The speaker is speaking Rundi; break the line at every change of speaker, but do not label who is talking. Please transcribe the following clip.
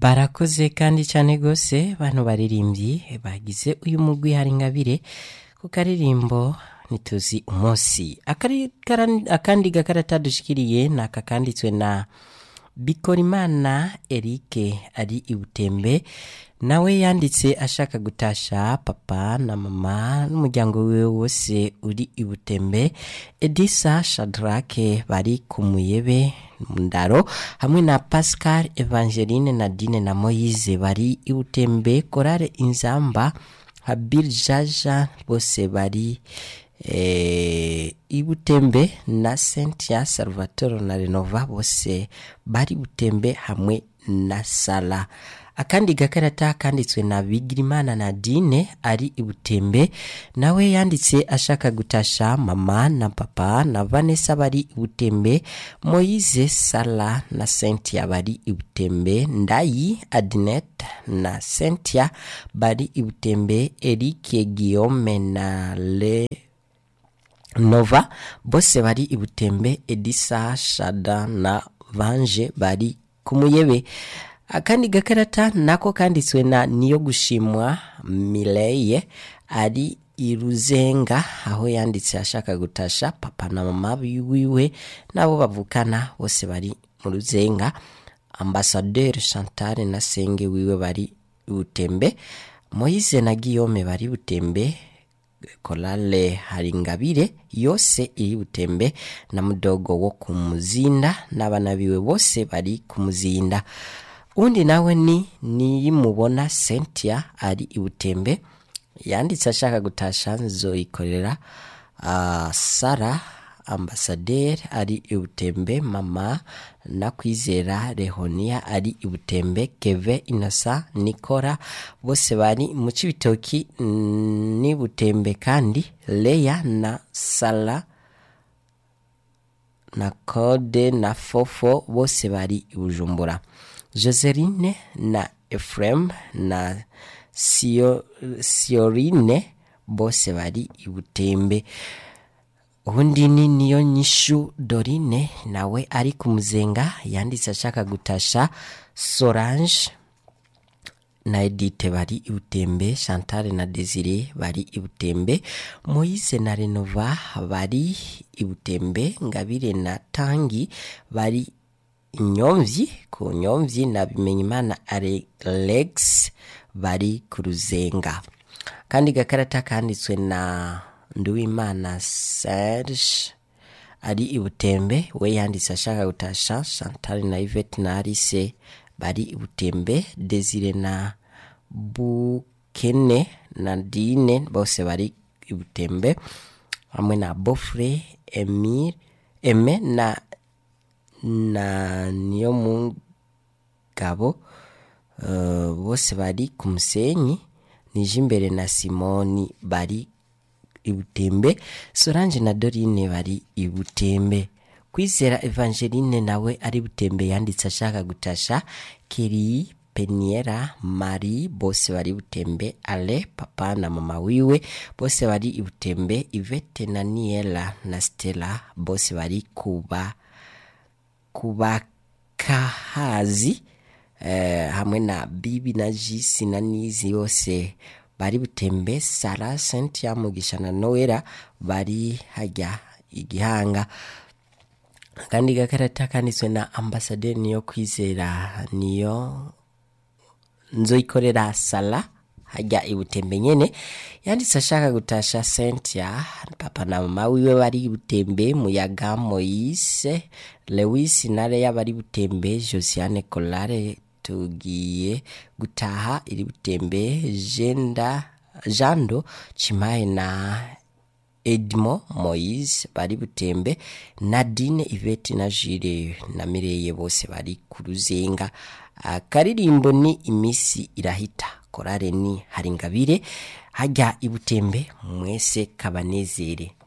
barakoze kandi cyane rwose bano baririmbyi bagize uyu mugwi hari ingabire ku karirimbo ntituzi umunsi Akari- kara- akandi gakarata dushikiriye ni aka kanditswe na bikorimana erike ari i butembe nawe yanditse ashaka gutasha papa na mama n'umuryango wiwe wose uri i butembe edisa shadrake bari ku muyebe mu ndaro hamwe na pascal evangeline nadine na moyize bari i butembe korale inzamba habil jaja bose bari eh, i butembe na sentia salvatore na renova bose bari butembe hamwe na sala akandi gakarata kanditswe na bigirimana nadine ari i butembe nawe yanditse ashaka gutasha mama na papa na vanessa bari i butembe moyize sala na sentia bari i butembe ndayi adinet na sentia bari i butembe erike guillaume na le nova bose bari i butembe edisa shada na vanje bari ku muyebe akandi gakarata nako kanditswe na niyo gushimwa mileye ari i ruzenga aho yanditse ashaka gutasha papa na mama wiwe nabo bavukana bose bari mu ruzenga ambasaderi chantal na senge wiwe bari i butembe moise na guillaume bari i butembe korale haringabire yose iri butembe na mudogo wo ku muzinda n'abana biwe bose bari ku muzinda undi nawe ni niyimubona sentia ari i butembe yanditse ashaka gutasha nzoyikorera uh, sara ambasaderi ari i butembe mama na kwizera rehonia ari i butembe keve inosa nikora bose bari mu cibitoki mm, ni butembe kandi leya na sala na kode na fofo bose bari i bujumbura joseline na efrem na Sio- siorine bose bari i butembe ubundi ni niyo nyishu dorine nawe ari ku muzenga yanditse ashaka gutasha sorange na edite bari i butembe chantal na desire bari i butembe moise na renova bari i butembe ngabire na tangi bari inyomvyi ku nyomvyi na bimenyimana alex bari ku ruzenga kandi gakarata kanditswe na nduwimana serge ari i butembe we yanditse ashaka gutasha chantal na ivete na alice bari i butembe desire na bukene na dine bose bari i butembe hamwe na bofre emir eme na na niyo mugabo uh, bose bari ku musenyi nije imbere na simoni bari i butembe sorange na dorine bari i butembe kwizera evangeline nawe ari butembe yanditse ashaka gutasha keri peniera mari bose bari butembe ale papa na mama wiwe bose bari i butembe ivete na niela na stella bose bari kuba kubakahazi eh, hamwe na bibi na jisi na nizi yose bari butembe sara sentia mugisha na noera bari hajya igihanga kandi gakarata kanditswe na ambasaderi niyo kwizera niyo nzoyikorera sala hajya i butembe nyene yanditse ashaka gutasha sentia papa na mama wiwe bari i butembe muyaga moyise lewis na leya bari butembe josiane kolare tugiye gutaha iri butembe jenda jando chimaye na edmo moise bari butembe nadine ivete na jire na mireye bose bari ku ruzenga akaririmbo ni imisi irahita korare ni haringabire hajya i butembe mwese kabanezere